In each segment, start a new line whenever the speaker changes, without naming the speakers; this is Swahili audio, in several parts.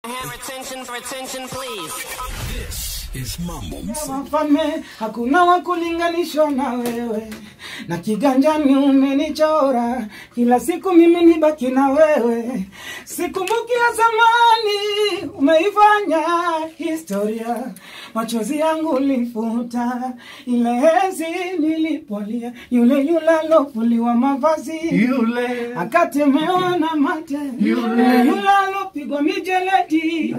have attention for attention, please?
This is Mambo Mseto.
wafalme hakuna wa kulinganishwa na wewe na kiganjani umenichora kila siku mimi nibaki na wewe sikumbuki ya zamani umeifanya historia machozi yangu ulifuta ile hezi nilipolia yule yule alofuliwa mavazi
Yule.
akatemewa na mate yule yule alopigwa mijeledi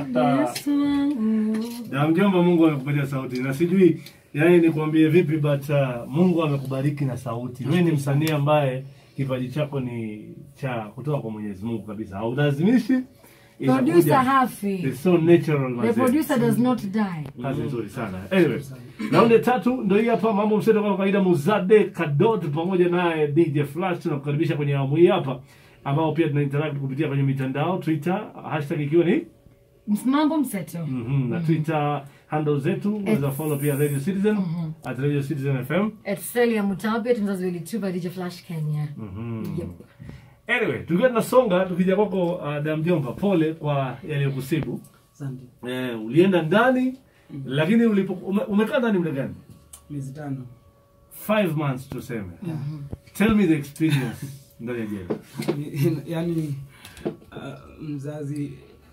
Na mjomba, Mungu amekupatia sauti na sijui yani nikwambie vipi, but uh, Mungu amekubariki na sauti. Wewe ni msanii ambaye kipaji chako ni cha kutoka kwa Mwenyezi Mungu kabisa, haulazimishi. inakuja.
Producer hafi.
It's so natural
The
mazee.
producer does not die.
Kazi nzuri sana. Anyway, raundi ya tatu ndio hii hapa, mambo mseto kama kawaida, Muzade Kadot pamoja naye DJ Flash tunakukaribisha kwenye awamu hii hapa, ambao pia tuna interact kupitia kwenye mitandao Twitter, hashtag ikiwa ni
Mambo mseto.
Mhm, na Twitter handle zetu unaweza follow pia Radio Citizen at Radio Citizen FM.
At Celia Mutabia tunzazi wili tu by DJ Flash Kenya. Yep.
Anyway, tukiwa tunasonga tukija kwako uh, Damjomba, pole kwa yaliyokusibu.
asante
Eh, ulienda ndani lakini ulipo ume, umekaa ndani muda gani?
miezi tano
Five months tuseme. Tell me the experience ndani ya jela.
yani uh, mzazi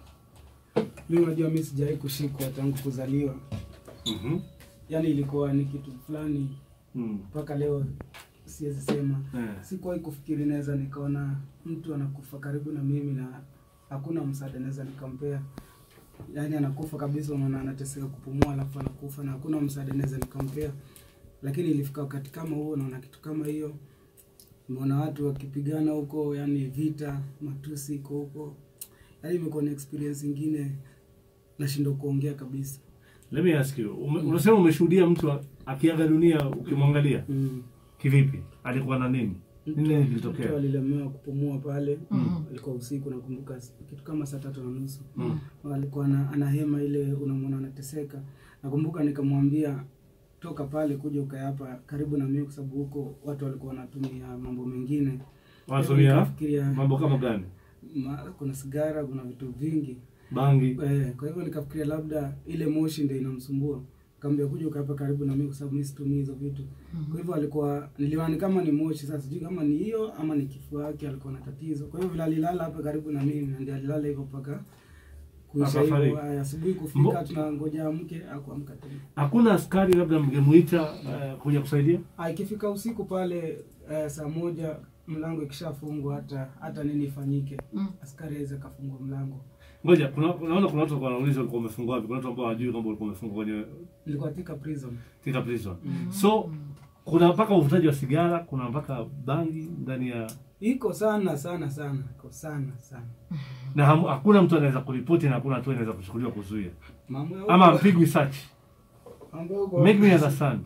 mi unajua mi sijawai kushikwa tangu kuzaliwa
Mhm.
yani ilikuwa ni kitu fulani
Mm.
mpaka leo siwezi sema
Eh.
sikuwahi kufikiri naweza nikaona mtu anakufa karibu na mimi na hakuna msaada naweza nikampea yaani anakufa kabisa unaona anateseka kupumua alafu anakufa na hakuna msaada naweza nikampea lakini ilifika wakati kama huo naona kitu kama hiyo nimeona watu wakipigana huko yani vita matusi iko huko yaani imekuwa ni experience ingine nashindwa kuongea kabisa
Let me ask you. Ume, unasema umeshuhudia mtu a- akiaga dunia ukimwangalia.
mm.
Kivipi? Alikuwa na nini? Nini
mtu
kilitokea?
alilemewa kupumua pale alikuwa usiku nakumbuka kitu kama saa tatu na nusu
Mm.
alikuwa ana, anahema ile unamwona anateseka nakumbuka nikamwambia toka pale kuja ukae hapa karibu na mimi kwa sababu huko watu walikuwa wanatumia mambo mengine
Wanatumia
Nikafikiria,
mambo kama gani?
ma, kuna sigara kuna vitu vingi
Bangi.
eh, kwa hivyo nikafikiria labda ile moshi ndio inamsumbua kaambia kuja ukae hapa karibu na mimi kwa sababu mimi situmii hizo vitu kwa hivyo alikuwa niliwani kama ni moshi sasa sijui kama ni hiyo ama ni kifua yake alikuwa na tatizo kwa hivyo vile alilala hapa karibu na mimi na ndio alilala hivyo mpaka kuisha
Akafariki.
hivyo Haya, asubuhi
Mbo-
kufika tunangoja amke akuamka tena
Hakuna askari labda mngemuita uh, kuja kusaidia?
Ah, ikifika usiku pale eh, saa moja mlango ikishafungwa hata hata nini ifanyike
Mm.
askari aweze akafungua mlango
Ngoja, kuna unaona kuna watu walikuwa wanauliza ulikuwa umefungwa wapi? Kuna watu ambao hawajui kwamba ulikuwa umefungwa kwenye
nilikuwa Thika prison
Thika prison. So kuna mpaka uvutaji wa sigara, kuna mpaka bangi ndani ya
iko sana sana sana iko sana sana
na hamu- hakuna mtu anaweza kuripoti na hakuna hatua inaweza kuchukuliwa kuzuia
mambo ya
ama
huko-
mpigwi search.
mambo ya huko-
Make me understand.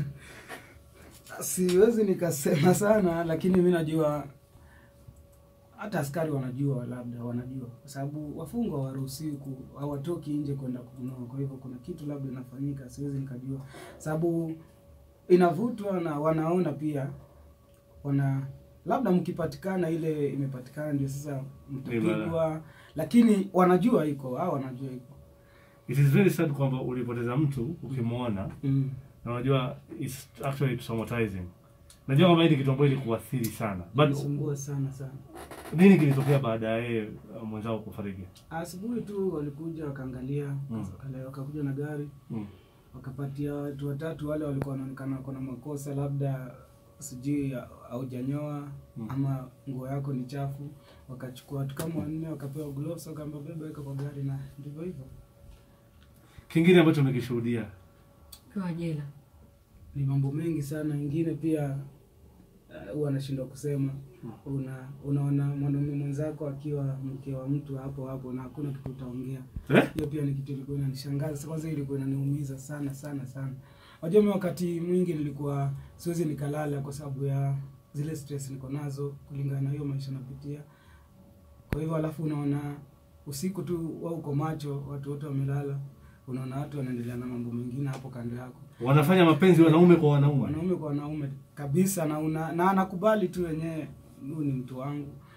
siwezi nikasema sana lakini mi najua hata askari wanajua labda wanajua kwa sababu wafungwa hawaruhusiwi ku- hawatoki nje kwenda kununua kwa hivyo kuna kitu labda inafanyika siwezi nikajua sababu inavutwa na wanaona pia wana labda mkipatikana ile imepatikana ndio sasa mtapigwa lakini wanajua iko au wanajua iko
It is very sad kwamba ulipoteza mtu ukimwona
mm.
na unajua it's actually traumatizing. Najua kwamba hii ni kitu ambacho ilikuathiri sana. But
Inasumbua sana sana
nini kilitokea baada ya yeye uh, mwenzao kufariki?
asubuhi tu walikuja wakaangalia
Mm.
wakale- wakakuja na gari
Mm.
wakapatia watu watatu wale walikuwa wanaonekana wako na makosa labda sijui haujanyoa
Mm.
ama nguo yako ni chafu wakachukua watu kama wanne wakapewa gloves wakaamba beba weka kwa gari na ndivyo hivyo
Kingine ambacho umekishuhudia
Kwa jela.
ni mambo mengi sana ingine pia uh, huwa anashindwa kusema una unaona mwanaume mwenzako akiwa mke wa mtu hapo hapo na hakuna kitu utaongea
eh?
hiyo pia ni kitu ilikuwa inanishangaza Sasa kwanza ilikuwa inaniumiza sana sana sana unajua mimi wakati mwingi nilikuwa siwezi nikalala kwa sababu ya zile stress niko nazo kulingana na hiyo maisha napitia kwa hivyo alafu unaona usiku tu wa uko macho watu wote wamelala unaona watu wanaendelea na mambo mengine hapo kando yako
Wanafanya mapenzi wanaume kwa wanaume.
wanaume kwa wanaume kabisa na una, na anakubali tu wenyewe huyu ni mtu wangu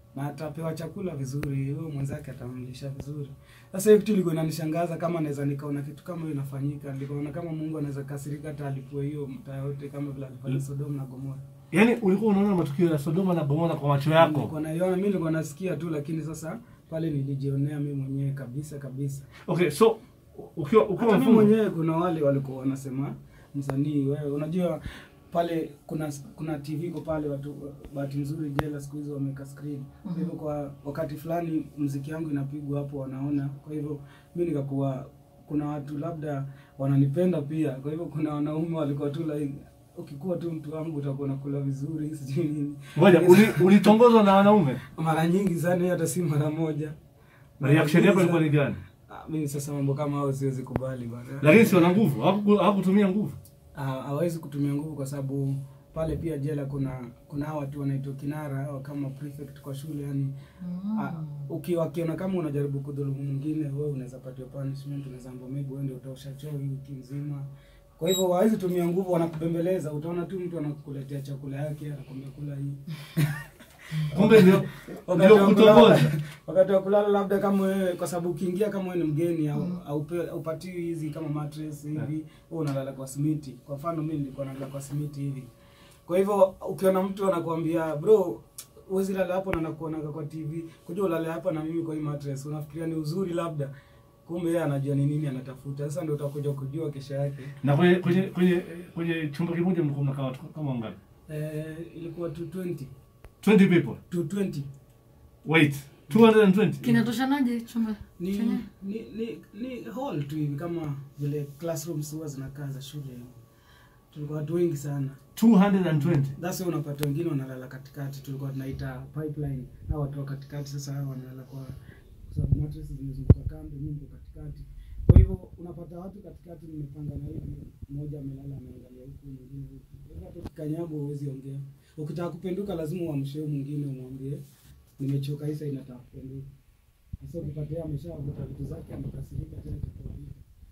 na atapewa chakula vizuri, huyo mwenzake atamlisha vizuri. Sasa hiyo kitu ilikuwa inanishangaza, kama naweza nikaona kitu kama hiyo inafanyika, nikaona kama Mungu anaweza kasirika hata alipue hiyo mtaa yote kama vile alifanya Sodoma na Gomora.
Yaani ulikuwa unaona matukio ya Sodoma na Gomora kwa macho yako.
Nilikuwa naiona, mimi nilikuwa nasikia tu, lakini sasa pale nilijionea mimi mwenyewe kabisa kabisa.
Okay, so ukiwa ukiwa
Hata mimi
mfungo
mwenyewe kuna wale walikuwa wanasema msanii wewe, unajua pale kuna kuna TV iko pale, watu bahati nzuri jela siku hizo wameka screen. Kwa hivyo kwa wakati fulani mziki yangu inapigwa hapo, wanaona. Kwa hivyo mimi nikakuwa kuna watu labda wananipenda pia. Kwa hivyo kuna wanaume walikuwa tu like ukikuwa tu mtu wangu utakuwa nakula vizuri sijui nini.
ngoja uli- ulitongozwa na wanaume.
Mara nyingi sana, hata si mara moja.
Na reaction yako ilikuwa ni gani?
Ah, Mimi sasa mambo kama hayo siwezi kubali bana.
Lakini si wana nguvu, hawaku- hawakutumia nguvu.
Ah, hawezi kutumia nguvu kwa sababu pale pia jela kuna kuna hawa watu wanaitwa kinara au kama prefect kwa shule yani ah, uki wakiona kama unajaribu kudhulumu mwingine wewe unaweza patiwa punishment unaweza ambiwa maybe uende utaosha choo hii wiki nzima kwa hivyo hawezi tumia nguvu wanakubembeleza utaona tu mtu anakuletea chakula yake anakwambia kula hii
Kumbe ndio
wakati
ndio
wa kulala
kutongoza.
wakati wa kulala labda kama wewe kwa sababu ukiingia kama wewe ni mgeni au aupe- haupatiwi hizi kama mattress hivi wewe unalala kwa simiti kwa mfano mimi nilikuwa nalala kwa simiti hivi kwa hivyo ukiona mtu anakuambia bro huwezi lala hapo na nakuonaga kwa TV kuja ulale hapa na mimi kwa hii mattress unafikiria ni uzuri labda kumbe yeye anajua ni nini anatafuta sasa ndio utakuja kujua kesho yake
Na kwenye kwenye kwenye kwenye chumba kimoja mlikuwa mnakaa watu kama wangapi?
eh, ilikuwa 220
20 people.
220
Wait, 220.
kinatoshanaje chumba
ni,
chenye
ni, ni, ni hall tu hivi kama vile classrooms huwa zinakaa za shule hivi. tulikuwa watu wengi sana
220.
thats why unapata wengine wanalala katikati tulikuwa tunaita pipeline na watu wa katikati sasa hao wanalala kwa kwa sababu mattresses zimezunguka kando nyingi iko katikati kwa hivyo unapata watu katikati mmepangana hivi mmoja amelala ameangalia huku mwingine huku Kwa hivyo hata ukikanyago huwezi ongea ukitaka kupenduka lazima uamshe huyu mwingine umwambie nimechoka hisa inataka kupenduka sasa ukipatia ameshavuta vitu zake amekasirika tena itakuwa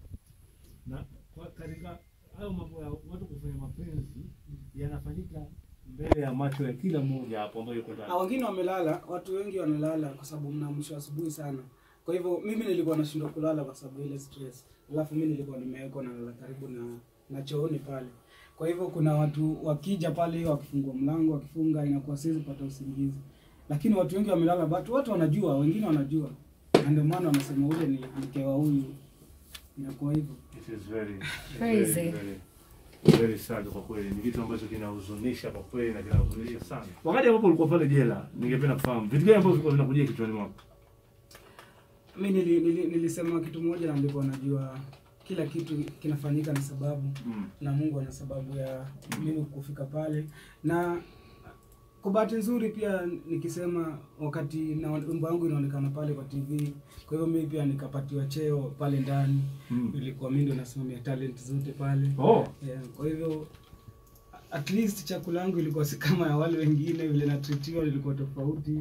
Na kwa katika hayo mambo ya watu kufanya mapenzi yanafanyika mbele ya macho ya kila mmoja hapo ambayo yuko
na
ndani.
wengine wamelala, watu wengi wanalala kwa sababu mnaamshwa asubuhi sana. Kwa hivyo mimi nilikuwa nashindwa kulala kwa sababu ya ile stress, alafu mimi nilikuwa nimewekwa nalala karibu na na chooni pale. Kwa hivyo kuna watu wakija pale, wakifungua mlango, wakifunga, inakuwa siwezi pata usingizi, lakini watu wengi wamelala, but watu wanajua, wengine wanajua, na ndio maana wanasema ule ni mke wa huyu. Inakuwa hivyo.
It is very
Crazy.
very, very, very sad kwa kweli. Ni kitu ambacho kinahuzunisha kwa kweli na kinahuzunisha sana. Wakati ambapo ulikuwa pale jela, ningependa kufahamu vitu gani ambavyo vilikuwa vinakujia kichwani mwako?
mi nili, nili, nilisema kitu moja na ndipo najua kila kitu kinafanyika na sababu
Mm.
na Mungu ana sababu ya mimi kufika pale, na kwa bahati nzuri pia nikisema wakati na wimbo wangu inaonekana pale kwa TV, kwa hivyo mimi pia nikapatiwa cheo pale ndani
Mm.
ilikuwa mimi ndio nasimamia talent zote pale
Oh,
yeah, kwa hivyo at least chakula yangu ilikuwa si kama ya wale wengine, vile natritiwa ilikuwa tofauti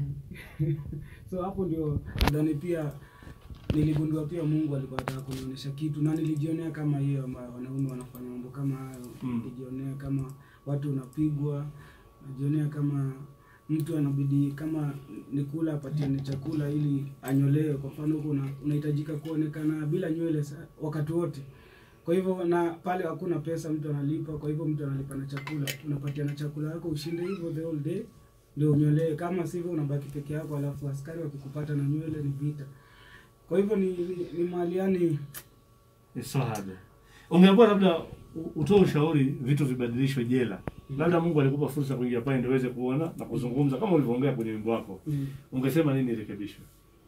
so hapo ndio nadhani pia niligundua pia Mungu alikuwa anataka kunionyesha kitu, na nilijionea kama hiyo ama wanaume wanafanya mambo kama hayo
Mm.
nilijionea kama watu unapigwa, najionea kama mtu anabidi kama ni kula apatiane chakula ili anyolewe. Kwa mfano huko una- unahitajika kuonekana bila nywele sa- wakati wote. Kwa hivyo na pale hakuna pesa, mtu analipa. Kwa hivyo mtu analipa na chakula, unapatiana chakula yako ushinde hivyo the whole day ndio unyolewe. Kama sivyo unabaki peke yako, alafu askari wakikupata na nywele ni vita. Kwa hivyo ni, ni, ni mahali yani
it's so hard. Ungeambiwa labda u- utoe ushauri vitu vibadilishwe jela. Labda Mungu alikupa fursa kuingia pale ndio uweze kuona na kuzungumza kama ulivyoongea kwenye wimbo wako.
mm,
Ungesema nini irekebishwe?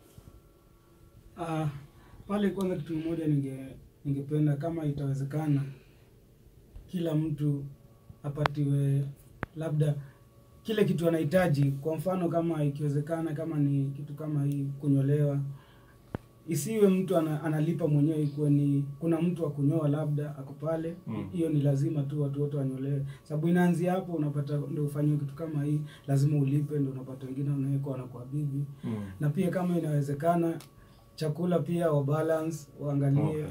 Ah, pale kwanza kitu kimoja ninge ningependa kama itawezekana kila mtu apatiwe labda kile kitu anahitaji. Kwa mfano kama ikiwezekana, kama ni kitu kama hii kunyolewa, isiwe mtu ana, analipa mwenyewe, ikuwe ni kuna mtu wa kunyoa labda ako pale,
Mm.
hiyo ni lazima tu watu wote wanyolewe, sababu inaanzia hapo. Unapata ndio ufanyiwe kitu kama hii, lazima ulipe, ndio unapata wengine wanawekwa wanakuwa bibi
Mm.
na pia kama inawezekana chakula pia wa balance waangalie
Okay.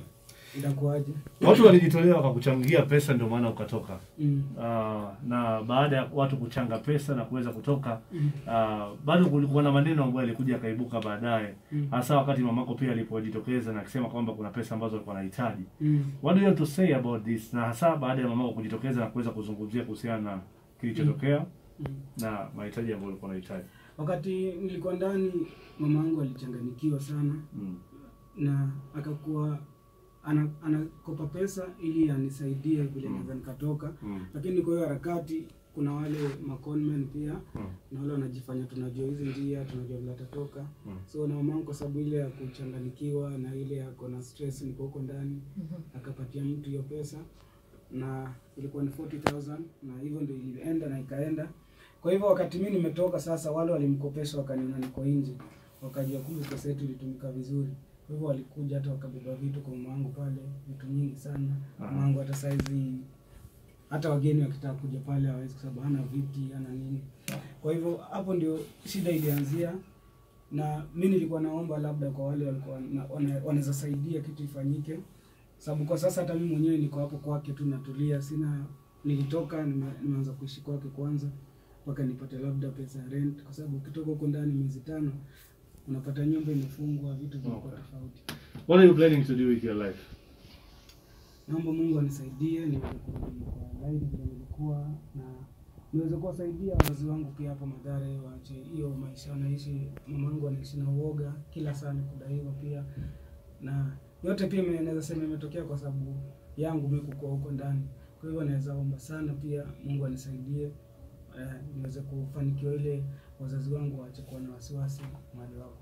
Itakuwaje?
Watu walijitolea wakakuchangia pesa, ndio maana ukatoka.
Mm.
Ah, na baada ya watu kuchanga pesa na kuweza kutoka
Mm.
ah, bado kulikuwa na maneno ambayo yalikuja akaibuka baadaye,
Mm.
hasa wakati mamako pia alipojitokeza na akisema kwamba kuna pesa ambazo alikuwa anahitaji.
Mm.
What do you have to say about this, na hasa baada ya mamako kujitokeza na kuweza kuzungumzia kuhusiana na kilichotokea
Mm.
na mahitaji ambayo alikuwa anahitaji?
Wakati nilikuwa ndani, mama yangu alichanganikiwa sana
Mm.
na akakuwa ana, anakopa pesa ili anisaidie vile
Mm.
naweza nikatoka,
Mm.
lakini kwa hiyo harakati kuna wale maconmen pia
Mm.
na wale wanajifanya tunajua hizi njia tunajua vile atatoka
Mm.
so na mamangu kwa sababu ile ya kuchanganikiwa na ile ya kona stress niko huko ndani akapatia mtu hiyo pesa na ilikuwa ni 40000 na hivyo ndio ilienda na ikaenda kwa hivyo wakati mimi nimetoka sasa wale walimkopesha wakaniona niko nje wakajua kumbe pesa yetu ilitumika vizuri kwa hivyo walikuja hata wakabeba vitu kwa mamangu pale vitu nyingi sana
Aha.
mamangu hata saizi hata wageni wakitaka kuja pale hawezi kwa sababu hana viti hana nini kwa hivyo hapo ndio shida ilianzia na mi nilikuwa naomba labda kwa wale walikuwa na- wana- wanaweza saidia kitu ifanyike sababu kwa sasa hata mimi mwenyewe niko hapo kwake tu natulia sina nilitoka nime- nimeanza kuishi kwake kwanza mpaka nipate labda pesa ya rent kwa sababu ukitoka huko ndani miezi tano unapata nyumba imefungwa vitu vinakuwa
Okay.
tofauti
What are you planning to do with your life?
naomba mungu anisaidie niweze kurudi kwa laini vile nilikuwa na niweze kuwasaidia wazazi wangu pia hapo madhare waache hiyo maisha wanaishi mamangu anaishi na uoga kila saa ni kudaiwa pia na yote pia ime- naweza sema imetokea kwa sababu yangu mi kukua huko ndani kwa hivyo naweza omba sana pia mungu anisaidie eh, niweze kufanikiwa ile wazazi wangu waache kuwa na wasiwasi mahali wako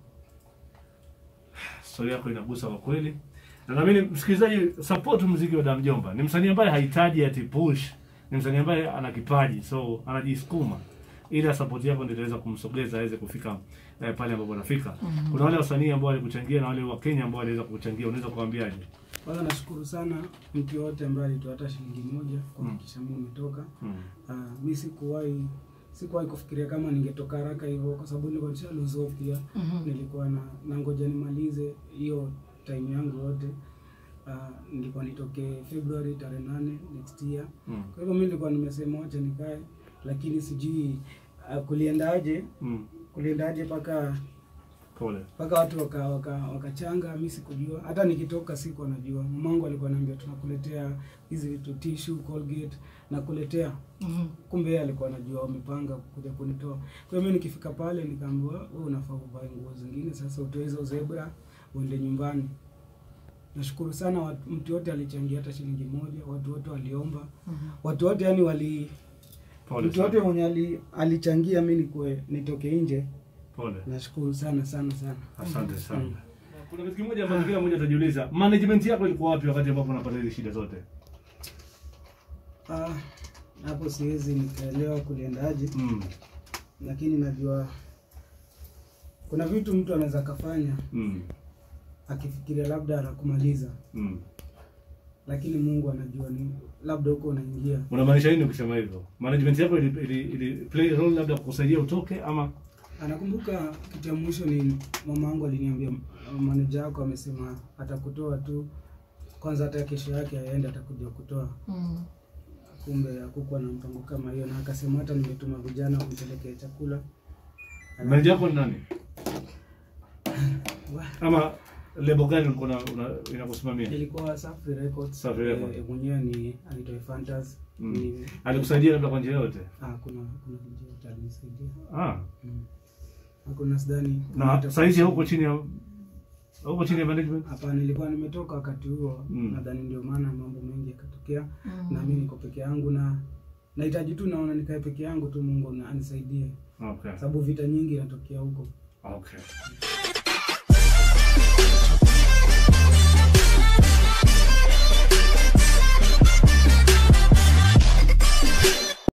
Stori yako inagusa kwa kweli, na naamini msikilizaji, support muziki wa Damjomba. Ni msanii ambaye hahitaji ati push, ni msanii ambaye ana kipaji, so anajisukuma, ila support yako ndio itaweza kumsogeza aweze kufika eh, pale ambapo anafika. Kuna wale wasanii ambao walikuchangia na wale wa Kenya ambao waliweza kukuchangia, unaweza kuambiaje?
kwanza nashukuru sana mtu yoyote ambaye alitoa hata shilingi moja kuhakikisha mimi nimetoka
Mm.
Uh, mi sikuwahi sikuwahi kufikiria kama ningetoka haraka hivyo kwa sababu nilikuwa nisha lose hope pia nilikuwa na nangoja nimalize hiyo time yangu yote uh, nilikuwa nitoke February tarehe nane next year
Mm.
kwa hivyo mi nilikuwa nimesema wacha nikae lakini sijui uh, kuliendaje
Mm.
kuliendaje mpaka
Pole.
mpaka watu wakachanga waka, wakachanga, mi sikujua hata nikitoka siku anajua mamangu alikuwa ananiambia tunakuletea hizi vitu tissue colgate nakuletea kumbe yeye alikuwa anajua wamepanga kuja kunitoa kwa hiyo mimi nikifika pale nikaambiwa wewe unafaa uvae nguo zingine sasa utoe hizo zebra uende nyumbani nashukuru sana watu, mtu yote alichangia hata shilingi moja watu wote waliomba watu wote yani wali
Pole
mtu yote
sana.
mwenye ali, alichangia mi nikue nitoke nje
Pole.
nashukuru sana sana sana
Asante sana. Kuna kitu kimoja ambacho kila mmoja atajiuliza, management yako ilikuwa wapi wakati ambapo unapata hizi shida zote?
Ah, hapo siwezi nikaelewa kuliendaje
Mm.
lakini najua kuna vitu mtu anaweza akafanya
Mm.
akifikiria labda anakumaliza
Mm.
lakini mungu anajua ni labda huko unaingia
Unamaanisha nini ukisema hivyo? Management yako ili, ili, ili play role labda kukusaidia utoke ama
anakumbuka kitu ya mwisho ni mama yangu aliniambia maneja wako amesema atakutoa tu kwanza hata kesho yake aende atakuja kutoa kumbe hakukuwa na mpango kama hiyo na akasema hata nimetuma vijana kumpelekea chakula
manager yako ni nani?
Wa-
Ama lebo gani ulikuwa una- una- inakusimamia?
ilikuwa Safi Records
Safi Records.
Eh, mwenyewe ni anaitwa Fantas
Mm.
ni
Alikusaidia labda kwa njia yote?
ah kuna kuna kijana alinisaidia
Ah.
mm. hakuna sidhani
Na
hata-
saizi huko chini ya huko chini ya management?
hapana nilikuwa nimetoka wakati huo
Mm.
nadhani ndio maana mambo mengi yakatokea na mimi niko peke yangu na nahitaji tu naona nikae peke yangu tu Mungu na anisaidie
Okay.
sababu vita nyingi inatokea huko
Okay.